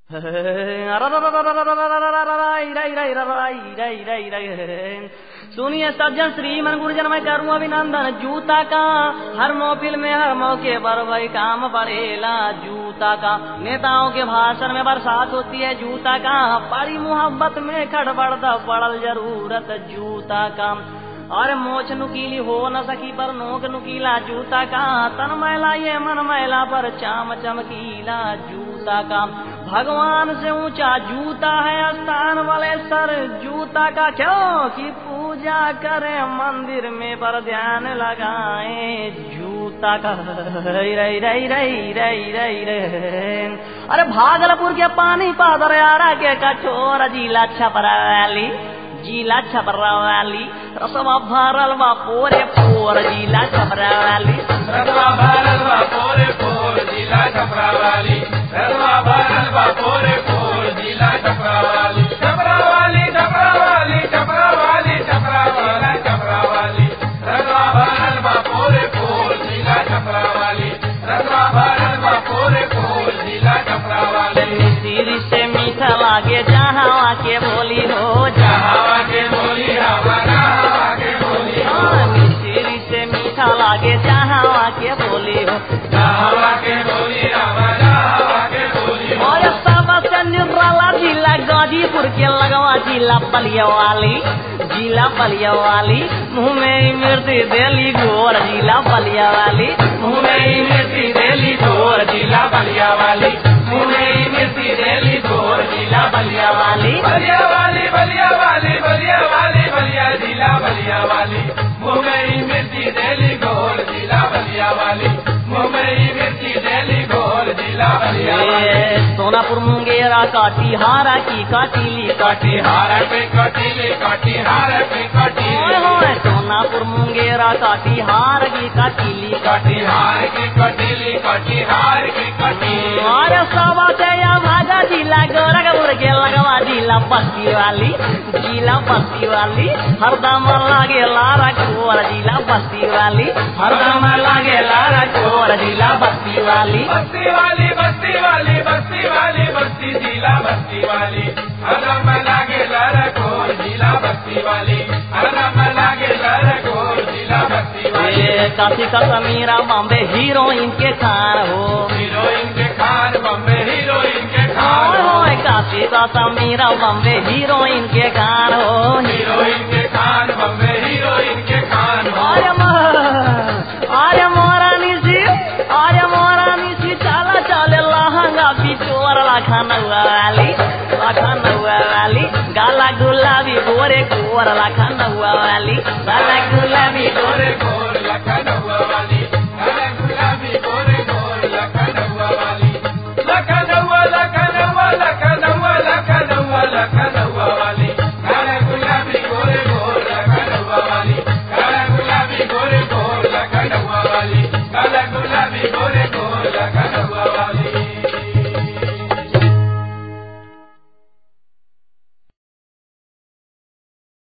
सुनिए सज्जन श्रीमन गुरुजन मैं करूँ अभिनंदन जूता का हर मोबिल में हर मौके पर वही काम पड़ेला जूता का नेताओं के भाषण में बरसात होती है जूता का बड़ी मोहब्बत में खड़बड़ता पड़ल जरूरत जूता का और मोछ नुकीली हो न सकी पर नोक नुकीला जूता का तन मैला ये मन मैला पर चाम चमकीला जूता का भगवान से ऊंचा जूता है स्थान वाले सर जूता का क्यों कि पूजा करे मंदिर में पर ध्यान लगाए जूता का रई रई रई रई रई रई रे अरे भागलपुर के पानी पादर यारा के कठोर जिला छपराली जिला छपरावाली रसवा भरल बा पोरे पोर जिला छपरावाली रसवा भरल बा पोरे पोर जिला छपरावाली रसवा भरल बा पोरे पोर जिला छपरावाली छपरावाली छपरावाली छपरावाली छपरावाली छपरावाली रसवा भरल बा पोरे पोर जिला छपरावाली रसवा भरल बा पोरे पोर जिला छपरावाली सिर से मीठा लागे जहाँ के बोली हो हवा के बोली हवा हवा के बोली सिर से मीठा लागे जहाँ के बोली हो हवा के बोली हवा हवा के बोली और सबसे निराला जिला गाजीपुर के लगवा जिला बलिया वाली जिला बलिया वाली मुँह में मिर्ची देली गोर जिला बलिया वाली मुँह में मिर्ची देली गोर जिला बलिया वाली मुँह में मिर्ची देली गोर जिला बलिया वाली बलिया वाली बलिया वाली बलिया वाली बलिया जिला बलिया वाली मुँह में मिर्ची देली गोर जिला बलिया वाली मुँह में मिर्ची देली गोर जिला बलिया वाली ये सोनापुर मुंगेरा काटीहारा की काटीली काटी हार पे कटीली कटी हार पे ओए कटीली होए सोनापुर मुंगेरा काटीहार की काटीली कटी हार की कटीली कटी हार की कटीली अरे सवा से या भागा जिला गोरखपुर के लगवा जिला बस्ती वाली जिला बस्ती वाली हरदम लागे लारा कोर जिला बस्ती वाली हरदम लागे लारा कोर जिला बस्ती वाली बस्ती वाली बस्ती वाली बस्ती वाली बस्ती जिला बस्ती वाली हरम लागे लरकोर जिला बस्ती वाली हरम लागे लरकोर जिला बस्ती वाली ये काशी का समीरा बॉम्बे हीरोइन के खान हो हीरोइन के खान बम्बे हीरोइन के ओए खान होए काशी का समीरा बॉम्बे हीरोइन के खान हो हीरोइन के खान बम्बे हीरोइन के खान आर्य आर्य मोरा निशी आर्य मोरा निशी चाला चाले लहंगा बिचोर लाखन वाली लाखन वाली गाला गुलाबी गोरे गोर लाखन